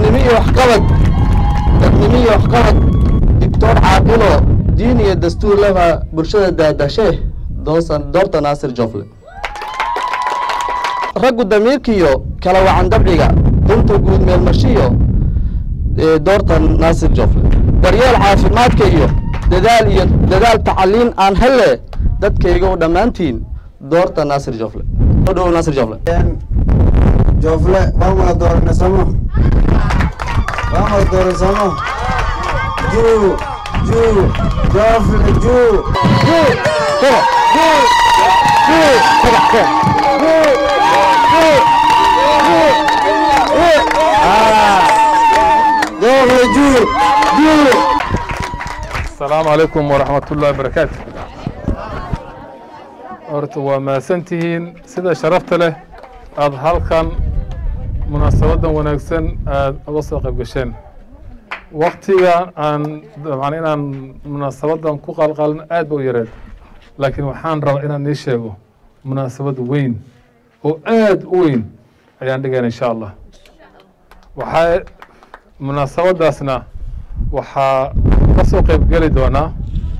dadnimo iyo waxqabad dadnimo iyo waxqabad doctor caaqilo diin iyo dastuur leba bulshada daadashe doosan doorta naasir jofle raggu damiirkiyo kala wacan dabciga dunta guud meelmashiyo ee doorta naasir jofle daryeel caafimaadka iyo dadaal iyo dadaal tacaliin aan hele dadkayga u dhammaantiin doorta naasir jofle soo dhowow naasir jofle joofle waan wada dooranay somo waan wada dooran somo juu juu joofle juu joofle juu juu asalaamu calaykum waraxmat ullahi barakaatu horta waa mahadsantihiin sida sharafta leh aada halkan munaasabadan wanaagsan aada uga soo qayb gasheen waktiga aan dabcan inaan munaasabadan ku qalqalin aad ba u yareed laakiin waxaan rabaa inaan nii sheego munaasabad weyn oo aad u weyn ayaan dhigayna insha allah waxaa munaasabadaasna waxaa ka soo qayb geli doonaa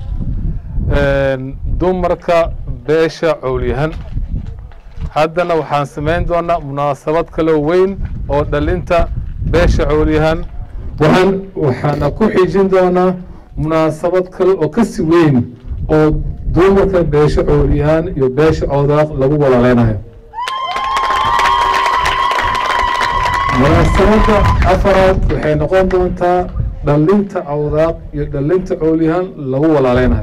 dumarka beesha cowlyahan haddana waxaan samayn doonaa munaasabad kaloo weyn oo dhalinta beesha cowlyahan waxaan waxaana ku xijin doonaa munaasabad kale oo kasi weyn oo dumarka beesha cowlyahan iyo beesha coodaaq lagu walaaleynayo munaasabadda afaraad waxay noqon doontaa dhalinta cawdaaq iyo dhalinta coolyahan lagu walaaleynayo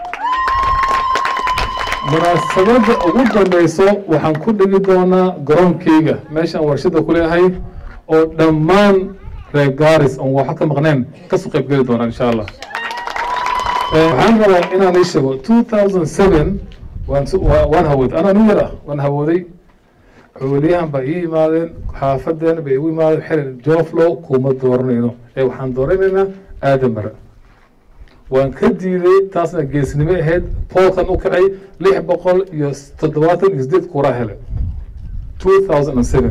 munaasabadda ugu dambeyso waxaan ku dhigi doonaa garoonkeyga meeshaan warshada ku leeyahay oo dhammaan reer gaaris oon waxa ka maqneen kasoo qayb geli doonaa insha allah waxaan rabaa inaan ii sheego two thousand seven waan waan hawooday anaa nin yar ah waan hawooday cooliyahan baa ii yimaadeen xaafadeen bay igu yimaadeen xilin jooflow kuma dooranayno ee waxaan dooranaynaa aadan bare waan ka diiday taasna geesnimo ahayd poolkan u kacay lix boqol iyo toddobaatan iyo sideed kuraa hele two thousand and seven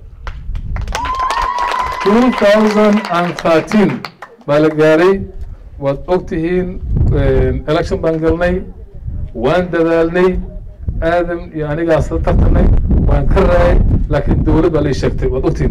two thousand and thirteen baa la gaaray waad ogtihiin election baan galnay waan dadaalnay aadam iyo anigaas la tartanay waan ka raayay laakiin dowlad baa lai sheegtay waad ogtiin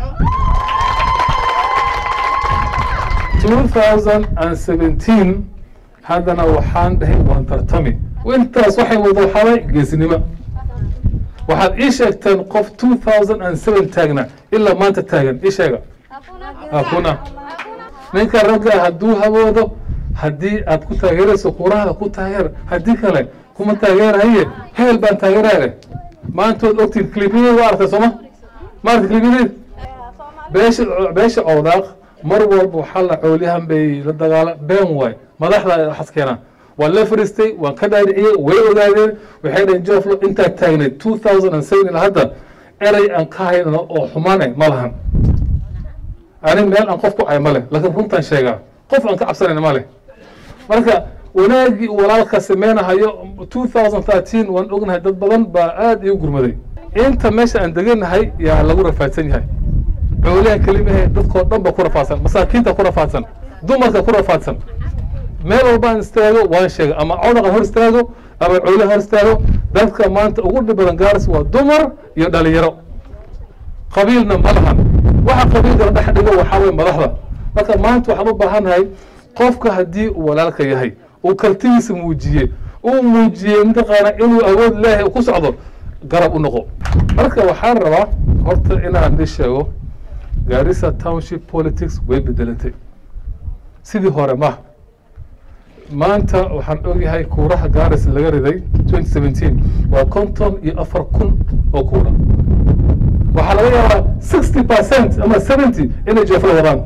two thousand and seventeen haddana waxaan dhahay waan tartami intaas waxay wada xalay geesnimo waxaad ii sheegteen qof two thousand and seven taagna ilaa maanta taagan ii sheega hakuna ninka ragga hadduu hawoodo haddii aad ku taageerayso kuraha ku taageer haddii kale kuma taageerahaye heel baan taageeraale maanta waad ogtiin clipyadeed waa aragtay sooma ma aragtay clipyadeed beesha beesha cowdaaq mar walba waxaa la coolyahan bay la dagaala been waay madaxda waxaas keenaan waan la fariistay waan ka dhaadhiciyey way ogaadeen waxay dhaheen joflo intaad taagnayd two thousand and seven ilaa hadda erey aan ka haynano oo xumaanay ma lahan ani meel aan qof ku ay ma leh laakiin runtaan sheegaa qof aan ka cabsanayna ma leh marka wanaagii uu walaalka sameynahayo two thousand thirteen waan ognahay dad badan baa aada igu gurmaday inta meesha aan deganahay yaa lagu rafaadsan yahay cooliyahan kelimahe dadkoo dhan ba ku rafaadsan masaakiinta ku rafaadsan dumarka ku rafaadsan meel walbaan istaago waan sheegay ama codaqan hor istaago ama cooliyahan hor istaago dadka maanta ugu dhib badan gaaris waa dumar iyo dhalinyaro qabiilna ma lahan waxa qabiilkana dhex dhigo waxaa weye madaxda marka maanta waxaan u baahannahay qofka haddii uu walaalka yahay uu kartidiisa muujiyey uu muujiyey mataqaana inuu awood leeyahay uu ku socdo garab u noqo marka waxaan rabaa horta inaan ni sheego gaarisa township politics way bedelantay sidii hore ma maanta waxaan ogyahay kuuraha gaaris laga riday twenty seventeen waa konton iyo afar kun oo kuura waxaa laga yaabaa sixty percent ama seventy inay jeefla wadaan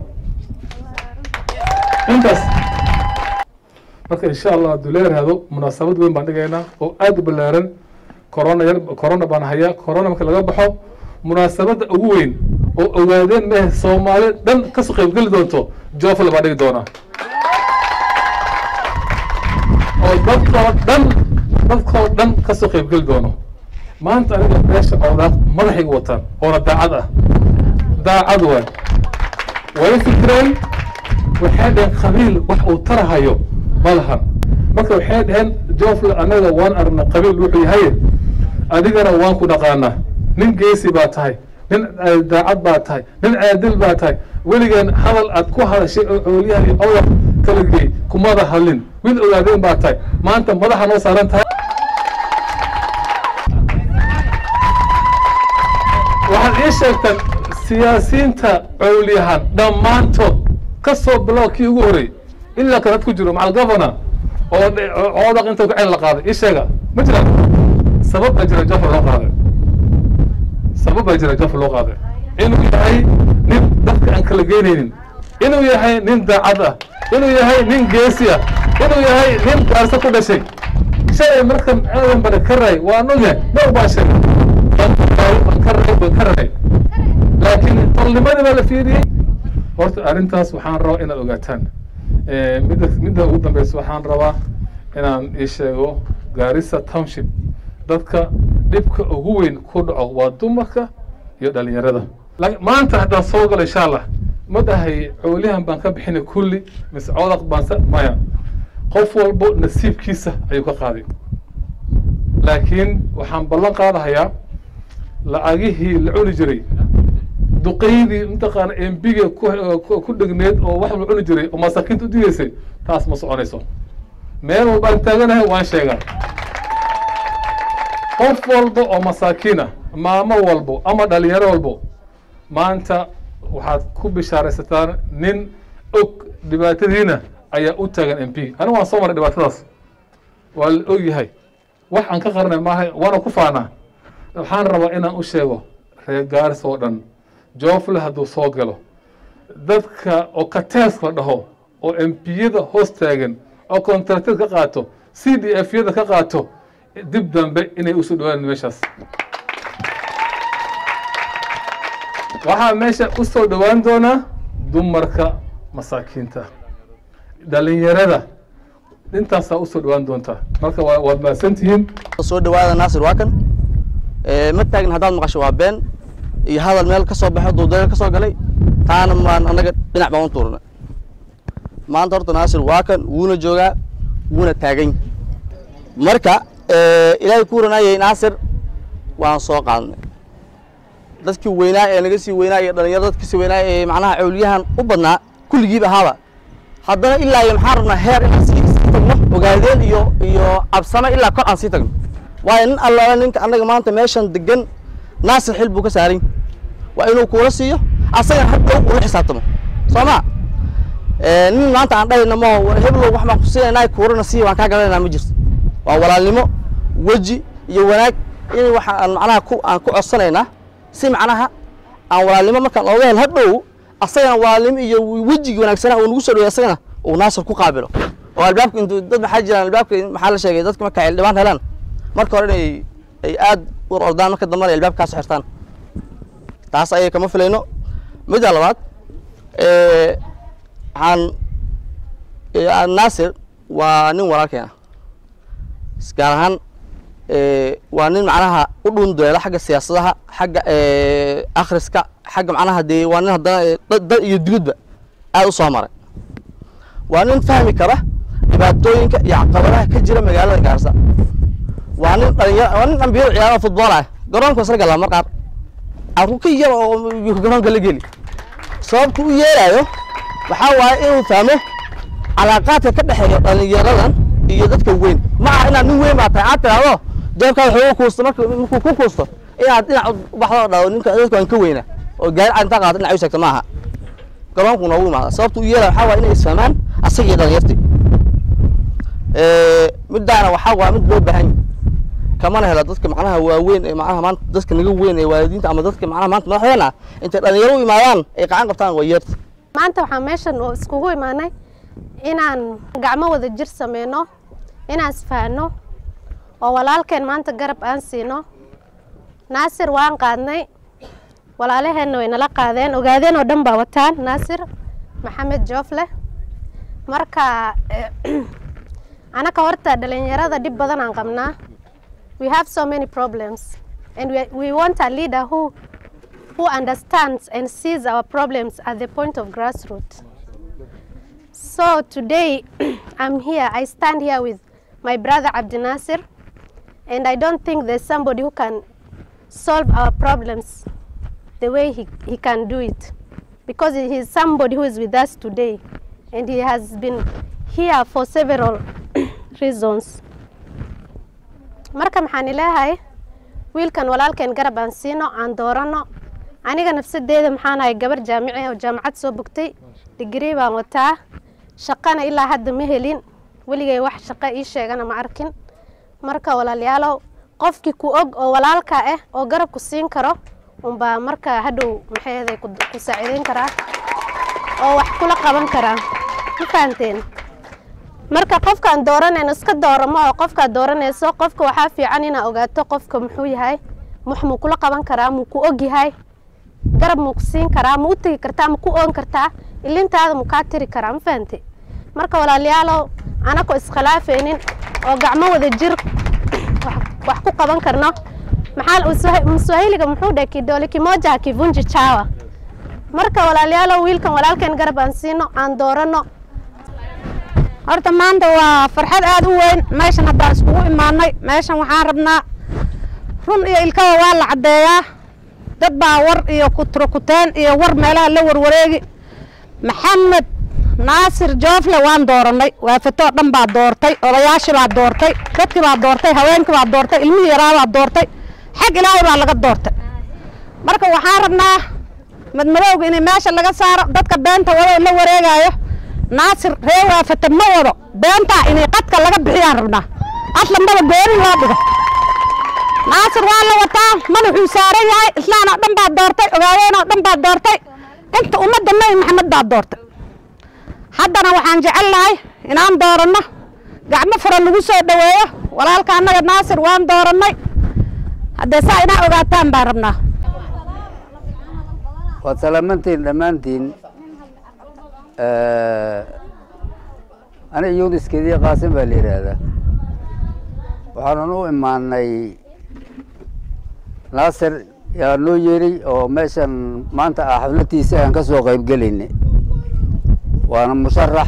intaas marka insha allah hadduu leeraado munaasabad weyn baan dhigaynaa oo aada u ballaaran corona yar corona baan hayaa corona marka laga baxo munaasabadda ugu weyn oo ogaadeen mehe soomaali dhan kasoo qaybgeli doonto joofle baan dhigi doonaa oo dadkoo dhan dadkoo dhan kasoo qaybgeli doono maanta aniga beesha coodaaq madaxayga wataan oona daacad ah daacad waay way fikireen waxay dhaheen qabiil wax uu tarahayo ma lahan marka waxay dhaheen joofle annaga waan arna qabiil wuxuu yahay adigana waan ku dhaqaanaa nin geesi baa tahay nin daacad baa tahay nin caadil baa tahay weligaan hadal aad ku hadashay oo cooliyaha iyo awar kala geey kumada hadlin wiil ogaadeen baa tahay maanta madaxa noo saaran tahay waxaad ii sheegtaan siyaasiyiinta cowliyahan dhammaantood ka soo bilow kii ugu horreeyey ilaa kan had ku jiro macal governor oo coodaq inta ku cel la qaaday ii sheega ma jiraan sabab baa jira jafar loo qaaday sabab baa jira jafar loo qaaday inuu yahay nin dadka aan kala geynaynin inuu yahay nin daacad ah inuu yahay nin geesi ah inuu yahay nin gaarso ku dhashay shalay markan aadan bana ka raay waa nogahay dhowr baa sheegay baan ka raay baan ka raay laakiin tolnimadii baa la fiiriyey horta arrintaas waxaan rabaa inaad ogaataan midda midda ugu dambeysa waxaan rabaa inaan ii sheego gaarisa township dadka dhibka ugu weyn ku dhaco waa dumarka iyo dhalinyarada maanta haddaan soo galo insha allah ma dhahay cooliyahan baan ka bixinay kulli mise codaq baan maya qof walbo nasiibkiisa ayuu ka qaaday laakiin waxaan ballan qaadahayaa lacagihii la cuni jiray duqaydii mataqaana embiga ku dhegneed oo wax la cuni jiray oo masaakiinta u digaysay taas ma soconayso meel walbaan taaganahay waan sheegaa qof walba oo masaakiin ah maamo walbo ama dhalinyaro walbo maanta waxaad ku bishaaraysataan nin og dhibaatadiina ayaa u taagan m p anigu waan soo maray dhibaatadaas waa la og yahay wax aan ka qarnay maaha waana ku faanaa waxaan rabaa inaan u sheego reer gaaris oo dhan joofle hadduu soo galo dadka oo katees la dhaho oo empiyada hoos taagan oo contracted ka qaato c d f yada ka qaato dib dambe inay usoo dhawaan meeshaas waxaa meesha u soo dhowaan doonaa dumarka masaakiinta dhalinyarada intaasaa usoo dhowaan doontaa marka waad mahadsantihiin soo dhawaada naasir waa kan ma taagin haddaad maqasho waa been iyo hadal meel ka soo baxo duudeel ka soo galay taana maan annaga dhinac baan u tuurnay maanta horta naasir waa kan wuuna joogaa wuuna taagan marka ilaahay ku ranayay naasir waan soo qaadnay dadkii weynaa ee naga sii weynaa iyo dhalinyaro dadka sii weynaa ee macnaha cawliyahan u badnaa kulligiiba ahaaba haddana ilaa iyo maxaan rabnaa heer inaan sii sii tagno ogaadeen iyo iyo cabsame ilaa kor aan sii tagno waayo nin allaala ninka annaga maanta meeshan degan naasir xil buu ka saaray waa inuu kuula siiyo asagana hadhow ula xisaabtamo soo ma nin maanta aan dhahayna ma heblow wax baan ku siinaynaa kuurana sii waan kaa gadanaynaa ma jirto waa walaalnimo weji iyo wanaag in waxa aan macnaha ku aan ku codsanaynaa si macnaha aan walaalnimo markaan ooga hel hadhow asagana walaalnimo iyo wejigii wanaagsanaa uu nagu soo dhawey asagana uu naasir ku qaabilo oo albaabka intuu dad maxaa jiraan albaabka maxaa la sheegay dadka marka xildhibaan helaan marka hore inay ay aad u ordaan marka dambana ay albaabkaas xirtaan taas ayay kama filayno midda labaad waxaan naasir waa nin walaalkeena gaar ahaan waa nin macnaha u dhunduleela xagga siyaasadaha xagga akhriska xagga macnaha dee waa nin haddana dad iyo dibadba aad u soo maray waa nin fahmi kara dhibaatooyinka iyo caqabadaha ka jira magaalada gaarsa waa nin dhalinyaro waa nin dhambiyada ciyaaro futbool ah garoonka isla galaa mar qaar carruur ka yar oo garoonka la geli sababta u yeelayo waxaa waaye inuu fahmo calaaqaadka ka dhexeeya dhalinyaradan iyo dadka weyn ma aha inaad nin weyn baa tahay aad tiraahdo jeebkaada xoogo kuusto marka markuu ku kuusto inaad dhinac u baxdo oo dhahdo ninka dadka waan ka weyna oo gaari cad intaa qaadato dhinac u sheegta ma aha garoonku noogu imaada sababta u yeelaya waxaa waaye inay isfahmaan asaga iyo dhalinyartii middaana waxaa waa mid loo baahan yahay kamana hela dadka macnaha waaweyn ee macnaha maanta dadka naga weyn ee waalidiinta ama dadka macnaha maanta madaxdeena intay dhalinyaro u imaadaan ay qacan qabtaan waa yeerta maanta waxaan meeshan oo iskugu imaanay inaan gacmo wada jir sameyno inaan isfahanno oo walaalkeen maanta garab aan siino naasir waan qaadnay walaalaheenna way nala qaadeen ogaadeen oo dhan baa wataan naasir maxamed joofle marka anaka horta dhalinyarada dhib badan aan qabnaa we have so many problems and we, we want a leader who who understands and sees our problems at the point of grassroots. So today, I'm here, I stand here with my brother Abdi Nasir, and I don't think there's somebody who can solve our problems the way he, he can do it. Because he is somebody who is with us today, and he has been here for several reasons. marka maxaan ilaahay wiilkan walaalkeen garab aan siino aan dooranno aniga nafsadeeda maxaan ahay gabar jaamici oo jaamacad soo bogtay digrii baan wataa shaqana ilaa hadda ma helin weligay wax shaqo ii sheegana ma arkin marka walaalayaalow qofkii ku og oo walaalka ah oo garab ku siin karo unbaa marka hadhow maxayday ku ku saaciideyn karaa oo wax kula qaban karaa ma fahanteen marka qofkaan dooranayno iska dooramo oo qofkaad dooranayso qofka waxaa fiican inaa ogaato qofka muxuu yahay wax muu kula qaban karaa muu ku og yahay garab muu ku siin karaa ma u tegi kartaa ma ku oon kartaa ilintaada muu kaa tiri karaa ma fahante marka walaalayaalow anakoo iskhilaafaynin oo gacmo wada jir wax- wax ku qaban karno maxaa Mswahi- mswahiliga muxuu dhahay kidole kimoja hakivunji chawa marka walaalayaalow wiilkan walaalkeen garab aan siino aan doorano horta maanta waa farxad aad u weyn meeshan haddaan iskugu imaanay meeshan waxaan rabnaa run iyo ilkaba waa la caddeeyaa dad baa war iyo kutrokuteen iyo war meelaha la warwareegi maxamed naasir joofle waan doorannay waafatoo dhan baa doortay odayaashii baa doortay dadkii baa doortay haweenkii baa doortay ilmihii yaraa baa doortay xag ilaahay baa laga doortay marka waxaan rabnaa madmadowga in meesha laga saaro dadka beenta wado la wareegayo naasir ree waafata ma wado beentaa inay qadka laga bixiyaan rabnaa aslambada gooni loo dhigo naasir waa la wataa madaxuu saaran yahay islaan oo dhan baa doortay ogaadeen oo dhan baa doortay inta ummadda nebi maxamed baa doortay haddana waxaan jecel lahay inaan dooranno gacmo fura lagu soo dhoweeyo walaalka annaga naasir waan doorannay haddee saa inaa ogaataan baan rabnaa waad salaamantiin dhammaantiin aniga yuniskeedii qaasim baa la yidhaahdaa waxaanan u imaanay naasir yaa noo yeeri oo meeshan maanta ah xafladiisa aan ka soo qayb gelaynay waana musharax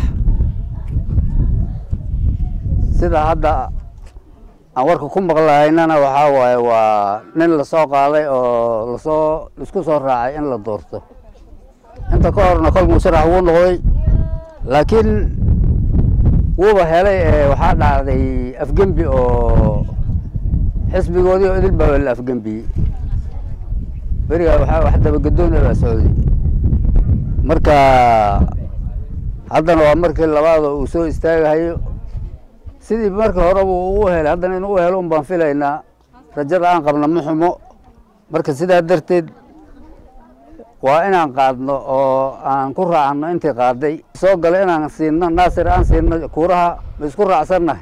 sida hadda aan warka ku maqlahaynana waxaa waaye waa nin lasoo qaaday oo lasoo isku soo raacay in la doorto inta ka horna kol musharax wuu noqday laakiin wuuba helay ee waxaa dhacday afgembi oo xisbigoodii oo idil baa la afgembiyey berigaa waxaa wax dabagedoona baa socday marka haddana waa markii labaada uu soo istaagahayo sidii markii horeba uu u helay haddana inuu u helo un baan filaynaa rajada aan qabna ma xumo marka sidaa darteed waa inaan qaadno oo aan ku raacno intii qaaday soo galo inaan siino naasir aan siino kuuraha ma isku raacsannahay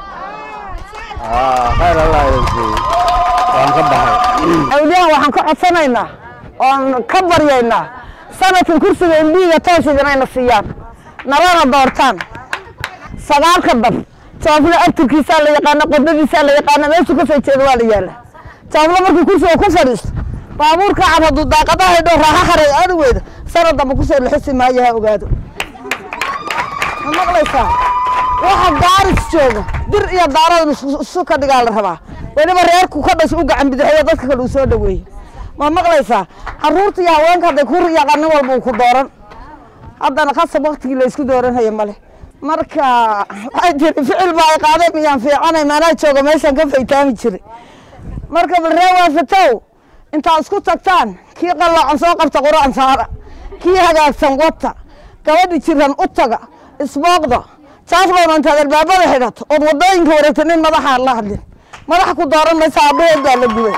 Ah, khayr allah idin siiyo waan ka baxay awliyahan waxaan ka codsanaynaa oon ka baryaynaa sanadkan kursiga indhiiga toosig inayna siiyaan nalana doortaan sagaalka dab joofle abtirkiisaa la yaqaana qodadiisaa la yaqaana meeshuu ka soo jeeda waa la yaala joofle markuu kursiga ku fadhiisto baabuurka cad hadduu daaqadaha idho raaxa haray aadi weyda sanad damba kusoo lixisi maayo ha ogaado ma maqlaysaa waxa gaaris jooga dir iyo daaradan isu- isu ka dhigaa la rabaa weliba reerku ka dhasho u gacan bidixeeyo dadka kale uu soo dhaweeyo ma maqlaysaa caruurta iyo haweenka hadday ku riyaaqaan nin walba uu ku dooran haddana khasab waktigii la isku dooranhayo male marka waxay tiri ficil baa ay qaadeen miyaan fiicanay maanaa jooga meeshaan ka faytaami jiray marka bal ree waafatow intaad isku tagtaan kii qalloocan soo qabta quraan saara kii hagaagsan wata gabadhi jiran u taga isbooqda jaaflowna intaad albaabada xidhato ood wadooyinka wareegta nin madaxaan la hadlin madaxa ku dooran maysa aabbaheed baa la gubay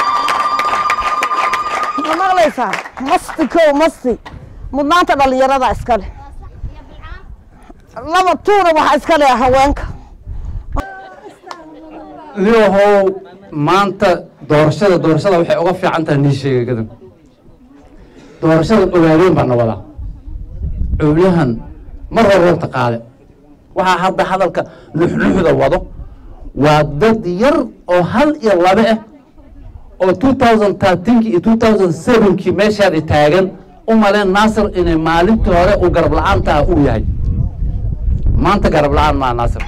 ma maqlaysaa masti kow masti mudnaanta dhallinyarada iskale laba tuuna waxaa iskale haweenka liyahow maanta doorashada doorashada waxay uga fiican tahay nii sheega gadan doorashada ogaadeen baa nawadaa cowliyahan mar hororta qaade waxaa hadda hadalka nuxnuxda wado waa dad yar oo hal iyo laba ah oo two thousand thirteenki iyo two thousand sevenkii meeshaadi taagan u maleen naasir inay maalintii hore uu garab la-aantaa uu yahay maanta garab la-aan maa naasir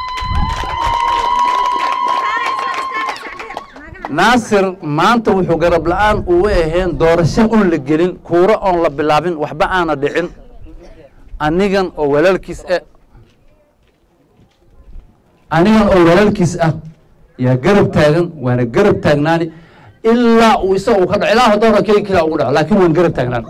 naasir maanta wuxuu garab la-aan uu ahayn doorasho un la gelin kuuro oon la bilaabin waxba aana dhicin anigan oo walaalkiis ah anigan oo walaalkiis ah yaa garab taagan waana garab taagnaani ilaa uu isaga uu ka dhaco ilaa doora keli kila ugu dhaco laakiin waan garab taagnaan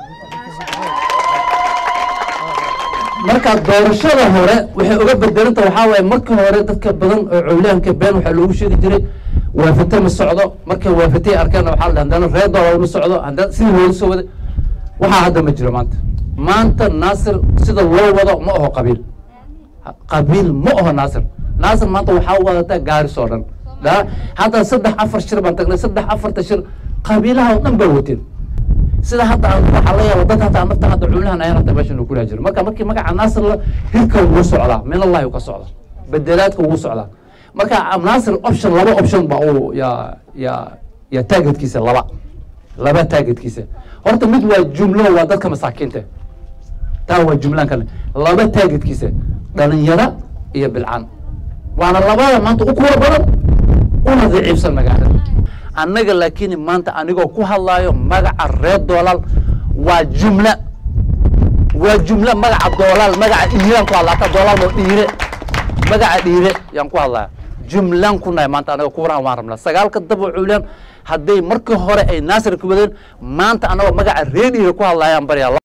marka doorashada hore waxay uga bedelanta waxaa waaye marka hore dadka badan oo cowlaanka been waxaa loogu sheegi jiray waafate ma socdo markay waafatay arkeen waxaa la haddana reer doolar ma socdo haddana sidii loogu soo waday waxaa hadda ma jiro maanta maanta naasir sida loo wado ma aho qabiil qabiil ma aho naasir naasir maanta waxaa wadataa gaaris oo dhan da hadda saddex afar shir baan tagnay saddex afarta shir qabiilaha oo dhan baa wateen sida hadda aan waxaa laga yaaba dad hadda nafta hadda culahan ayaan hadda meeshan uu kulaha jiro marka markii magaca naasir la hirka wuu socdaa min allahi ka socda bedelaadka wuu socdaa marka naasir option laba option ba uu yaa yaa yaa taageedkiisa laba laba taageedkiisa horta mid waa jumlo waa dadka masaakiinta taa waa jumlaan kale laba taageedkiisa dhalinyaro iyo bilcaan waana labada maanta u kuwa badan una daciifsan magaalada annaga laakiin maanta anigoo ku hadlaayo magaca reer doolaal waa jumla waa jumla magaca doolaal magaca dhiiraan ku hadlaa hata doolaal oo dhiire magaca dhiire yaan ku hadlaya jumlaan ku nahay maanta anaga kuwarahan waan rabnaa sagaalka dabo cuulaan hadday markii hore ay naasir ku wadeen maanta anagoo magaca reer dhiire ku hadlayaan baryaa